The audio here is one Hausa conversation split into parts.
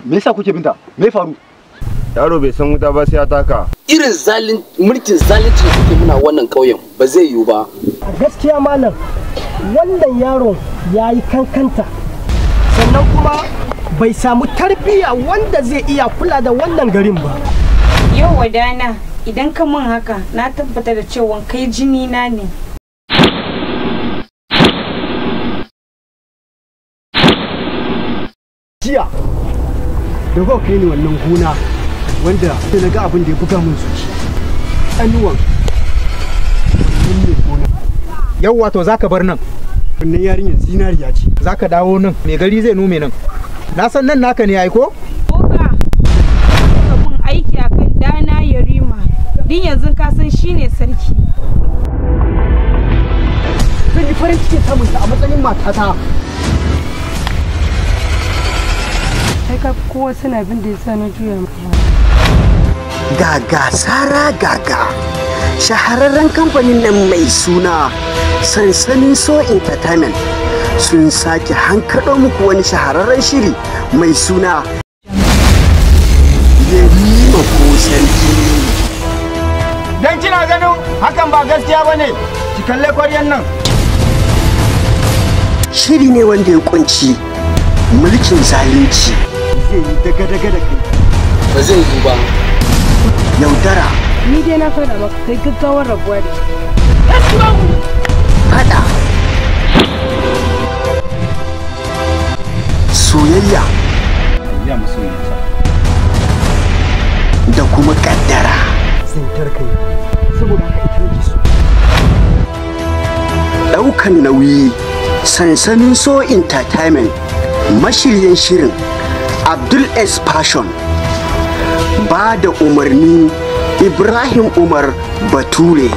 me yasa kuke binta me faru yaro bai san wuta ba sai ya taka irin zalin mulkin zalunci da kuke muna wannan ƙauyen ba zai yiwu ba a gaskiya malam wannan yaron ya yi kankanta sannan kuma bai samu tarbiyya wanda zai iya kula da wannan garin ba Yau wadana idan ka mun haka na tabbata da cewa kai jini na ne. jiya da kuka kai ni wannan gona wanda sai na ga abin da ya buga min zuci anuwan wannan ne gona yau wato zaka bar nan wannan yarinyar zinariya ce zaka dawo nan mai gari zai nome nan na san nan naka ne ai ko Oga, ka mun aiki akan dana Yarima. Din yanzu ka san shine sarki. zan yi farin cikin samun ta a matsayin matata sai ka kowa suna bin da yasa na juya maka gaga sara gaga shahararren kamfanin nan mai suna sansanin so entertainment sun sake hankaɗo muku wani shahararren shiri mai suna yarima ko sarki dan kina ganin hakan ba gaskiya bane ki kalle kwaryan nan shiri ne wanda ya kunci mulkin zalunci zai yi daga-daga da kai ba zai yiwu ba yaudara ni dai na faɗa maka kai gaggawar rabuwa da shi fada soyayya da kuma kaddara tsintar kai saboda haka ita nake so daukan nauyi sansanin so entertainment mashiryin shirin abdul s passion ba da umarni ibrahim umar bature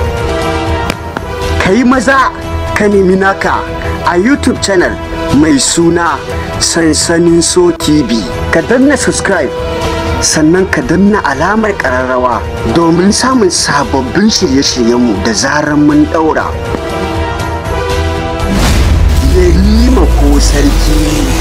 ka yi maza ka nemi naka a youtube channel mai suna sansanin so tv ka danna subscribe sannan ka danna alamar kararrawa domin samun sababbin shirye-shiryenmu da zarar mun daura yarima ko sarki